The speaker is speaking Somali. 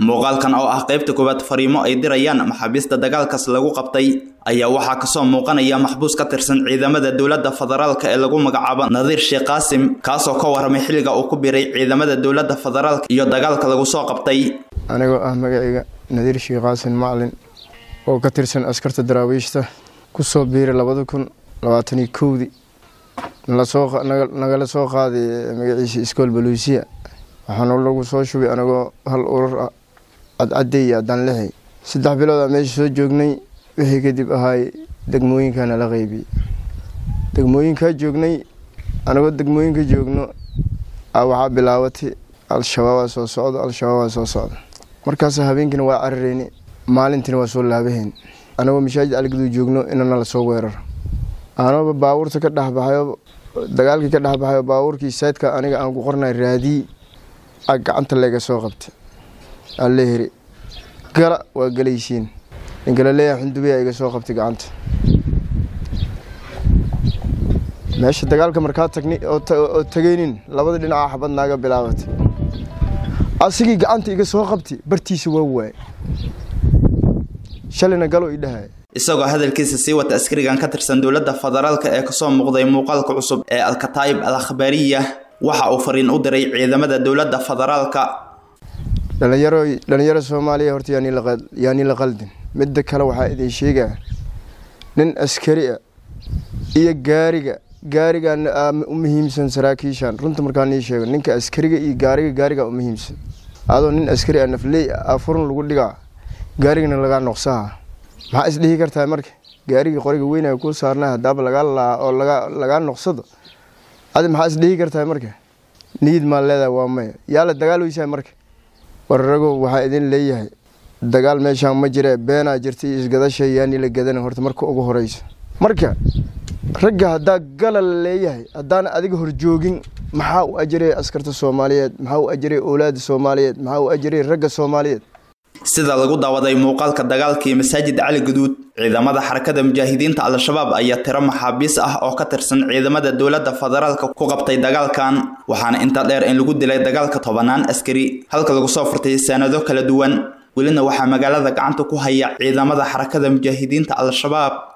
muuqaalkan oo ah qaybta koowaad fariimo ay dirayaan maxaabiista dagaalkaas lagu qabtay ayaa waxaa kasoo muuqanaya maxbuus ka tirsan ciidamada dowladda federaalka ee lagu magacaabo nadiir sheekh qaasim kaasoo ka waramay xilliga uu ku biray ciidamada dowladda federaalka iyo dagaalka lagu soo qabtay anigoo ah magacayga nadiir sheekh qaasim macalin oo ka tirsan askarta daraawiishta kusoo biiray labada kun labaataniyo kowdii nagala soo qaaday magaciisa iskool baluusiya waxaana lagu soo shubay anagoo hal urur ah cadcadey iyo addaan lixi saddex biloodaa meesha soo joognay wixii kadib ahaay degmooyinkaana la qeybiyey degmooyinkaa joognay anagoo degmooyinka joogno waxaa bilaabatay al-shabaabaa soo socda al-shabaabaa soo socda markaas habeenkiina waa carareyni maalintiina waa soo laabahayn anagoo mashaajid alguduu joogno inana lasoo weeraro anooba baabuurta ka dhexbaxayo dagaalkii ka dhexbaxayo baabuurkii saydka aniga aan ku qornay raadii a gacanta layga soo qabtay alla heri gala waa galaysiin ninkala leeyahay xundubiya iga soo qabtay gacanta meesha dagaalka markaa tagni oo tagaynin labada dhinaca xabad naaga bilaabatay asigii gacanta iga soo qabtay bartiisa waa waay shalayna galo i dhahay isagoo hadalkiisa sii wata askarigan ka tirsan dowladda federaalka ee kasoo muuqday muuqaalka cusub ee alkataayib al akhbaariya waxa uu fariin u diray ciidamada dowladda federaalka dhalinyaro dhalinyaro soomaaliya horta yaani la qaldin midda kale waxaa idin sheegaa nin askari ah iyo gaariga gaarigan u muhiimsan saraakiishan runta markaan ii sheego ninka askariga iyo gaariga gaariga u muhiimsan adoo nin askari ah nafley ah furun lagu dhigaa gaarigana lagaa noqsaha maxaa isdhihi kartaa marka gaarigii qoriga weynaa kuu saarnaa hadaaba lagaa laa oo lagaa noqsado adi maxaa isdhihi kartaa marka niyid maa leedahay waa maya yaa la dagaal weysaa marka wararagow waxaa idin leeyahay dagaal meeshaan ma jire beenaa jirta iyo isgadasha yaani la gadana horta marka ugu horeyso marka ragga haddaa gala la leeyahay haddaan adiga horjoogin maxaa u ajiray askarta soomaaliyeed maxaa u ajiray owlaada soomaaliyeed maxaa u ajiray ragga soomaaliyeed sida lagu daawaday muuqaalka dagaalkii masaajid cali guduud ciidamada xarakada mujaahidiinta al-shabaab ayaa tiro maxaabiis ah oo ka tirsan ciidamada dowladda federaalka ku qabtay dagaalkan waxaana intaa dheer in lagu dilay dagaalka tobanaan askari halka lagu soo furtay sanado kala duwan welina waxaa magaalada gacanta ku haya ciidamada xarakada mujaahidiinta al-shabaab